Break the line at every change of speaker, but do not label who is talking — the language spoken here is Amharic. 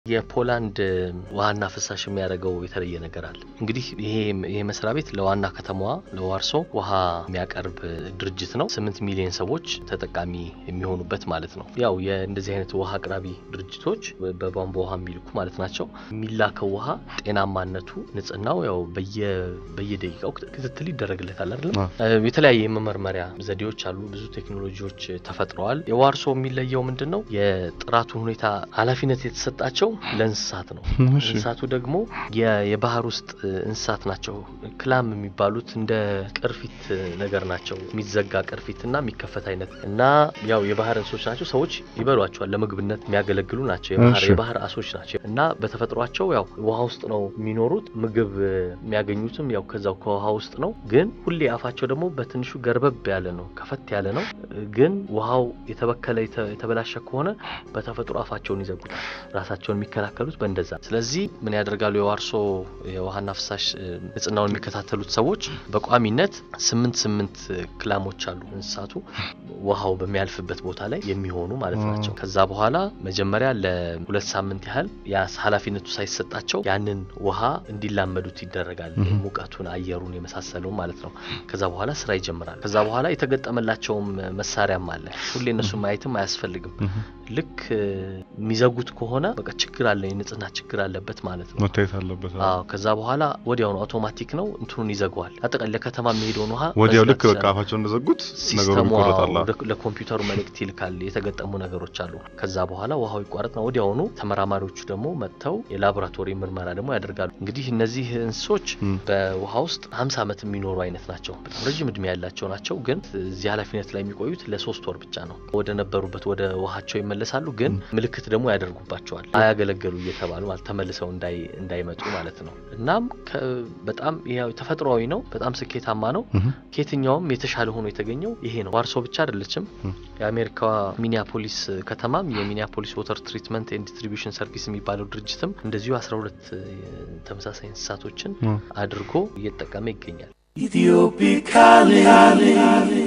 የፖላንድ ውሃና ፍሳሽ የሚያደርገው የተለየ ነገር አለ። እንግዲህ ይሄ ይሄ መስሪያ ቤት ለዋና ከተማዋ ለዋርሶ ውሃ የሚያቀርብ ድርጅት ነው። ስምንት ሚሊዮን ሰዎች ተጠቃሚ የሚሆኑበት ማለት ነው። ያው የእንደዚህ አይነት ውሃ አቅራቢ ድርጅቶች በቧንቧ ውሃ የሚልኩ ማለት ናቸው። የሚላከው ውሃ ጤናማነቱ፣ ንጽህናው ያው በየ በየደቂቃው ክትትል ይደረግለታል አይደለም። የተለያየ የመመርመሪያ ዘዴዎች አሉ። ብዙ ቴክኖሎጂዎች ተፈጥረዋል። የዋርሶ የሚለየው ምንድን ነው? የጥራቱን ሁኔታ ኃላፊነት የተሰጣቸው ለእንስሳት ነው። እንስሳቱ ደግሞ የባህር ውስጥ እንስሳት ናቸው። ክላም የሚባሉት እንደ ቅርፊት ነገር ናቸው። የሚዘጋ ቅርፊት እና የሚከፈት አይነት እና ያው የባህር እንስሶች ናቸው። ሰዎች ይበሏቸዋል። ለምግብነት የሚያገለግሉ ናቸው። የባህር የባህር አሶች ናቸው እና በተፈጥሯቸው ያው ውሃ ውስጥ ነው የሚኖሩት። ምግብ የሚያገኙትም ያው ከዛው ከውሃ ውስጥ ነው። ግን ሁሌ አፋቸው ደግሞ በትንሹ ገርበብ ያለ ነው፣ ከፈት ያለ ነው። ግን ውሃው የተበከለ የተበላሸ ከሆነ በተፈጥሮ አፋቸውን ይዘጉታል ራሳቸውን የሚከላከሉት በእንደዛ። ስለዚህ ምን ያደርጋሉ? የዋርሶ የውሃና ፍሳሽ ንጽህናውን የሚከታተሉት ሰዎች በቋሚነት ስምንት ስምንት ክላሞች አሉ እንስሳቱ ውሃው በሚያልፍበት ቦታ ላይ የሚሆኑ ማለት ናቸው። ከዛ በኋላ መጀመሪያ ለሁለት ሳምንት ያህል ያ ኃላፊነቱ ሳይሰጣቸው ያንን ውሃ እንዲላመዱት ይደረጋል። ሙቀቱን፣ አየሩን የመሳሰለው ማለት ነው። ከዛ በኋላ ስራ ይጀምራል። ከዛ በኋላ የተገጠመላቸውም መሳሪያም አለ። ሁሌ እነሱ ማየትም አያስፈልግም። ልክ የሚዘጉት ከሆነ በቃ ችግር አለ፣ የንጽህና ችግር አለበት ማለት ነው፣
መታየት አለበት።
አዎ። ከዛ በኋላ ወዲያውኑ አውቶማቲክ ነው እንትኑን ይዘገዋል። አጠቃላይ ለከተማ የሚሄደውን ውሃ
ወዲያው ልክ በቃ አፋቸው እንደዘጉት ነገሩ ይቆረጣል።
ለኮምፒውተሩ መልእክት ይልካል። የተገጠሙ ነገሮች አሉ። ከዛ በኋላ ውሃው ይቋረጥ ነው። ወዲያውኑ ተመራማሪዎቹ ደግሞ መጥተው የላቦራቶሪ ምርመራ ደግሞ ያደርጋሉ። እንግዲህ እነዚህ እንስሶች በውሃ ውስጥ ሀምሳ ዓመት የሚኖሩ አይነት ናቸው። በጣም ረዥም እድሜ ያላቸው ናቸው። ግን እዚህ ኃላፊነት ላይ የሚቆዩት ለሶስት ወር ብቻ ነው። ወደ ነበሩበት ወደ ውሃቸው ይመለሳሉ። ግን ምልክት ደግሞ ያደርጉባቸዋል አያገለገሉ እየተባሉ ማለት ተመልሰው እንዳይመጡ ማለት ነው። እናም በጣም ተፈጥሯዊ ነው። በጣም ስኬታማ ነው። ከየትኛውም የተሻለ ሆኖ የተገኘው ይሄ ነው። ዋርሶ ብቻ አይደለችም። የአሜሪካዋ ሚኒያፖሊስ ከተማም የሚኒያፖሊስ ወተር ትሪትመንት ኤንድ ዲስትሪቢዩሽን ሰርቪስ የሚባለው ድርጅትም እንደዚሁ አስራ ሁለት ተመሳሳይ እንስሳቶችን አድርጎ እየተጠቀመ ይገኛል።